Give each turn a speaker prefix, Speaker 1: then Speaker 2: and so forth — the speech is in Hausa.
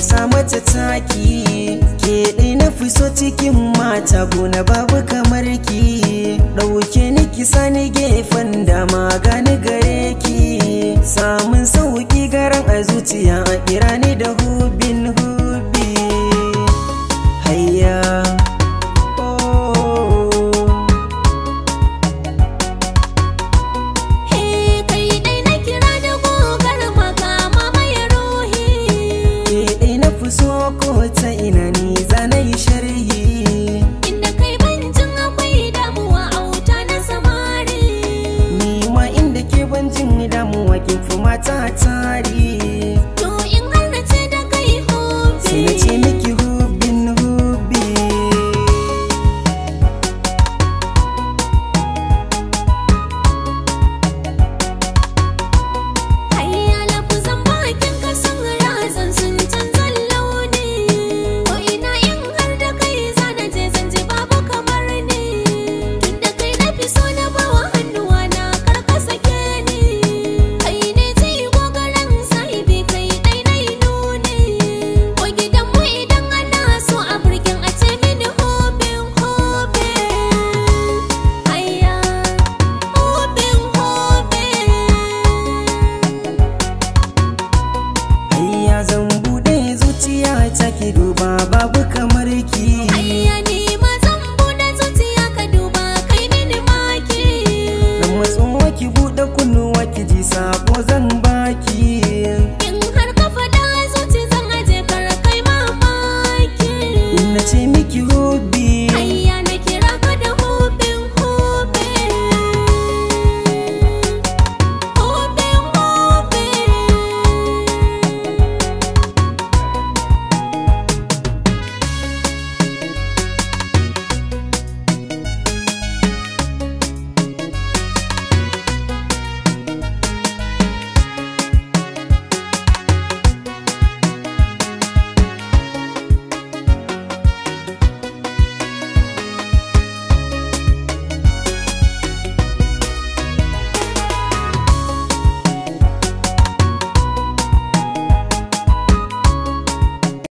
Speaker 1: sa mata taki ke ɗai na fi so cikin mata gona babu kamar ki ɗauke ni ki sani gefen dama gani gare ki samun sauki garan a zuciya a kira ni da hubin hubi hayya
Speaker 2: He kai dai na kira da gogar makama mai ruhi
Speaker 1: ke ɗai na fi so ko ta ina ni zana yi sharhi
Speaker 2: Inda kai banjin akwai damuwa a wuta na samari
Speaker 1: ni ma inda ke ban jin damuwa kin fi mata tari
Speaker 2: To in har na ce da kai hobi
Speaker 1: sai na ce miki hubin hubi
Speaker 2: Hayya lafuzan bakin ka sun razan sun canzan launi Ko ina in har da kai zana je zan ji babu kamar ni Tunda kai na fi so na bawa hannuwa na karka sake ni Kai ne ji gogaran sahibi kai dai na yi nuni Ko gidan mu idan ana so a birkin a ce mini hobin hobin Hayya hobin hobin
Speaker 1: Hayya zan buɗe zuciya ta ki duba babu kamar ki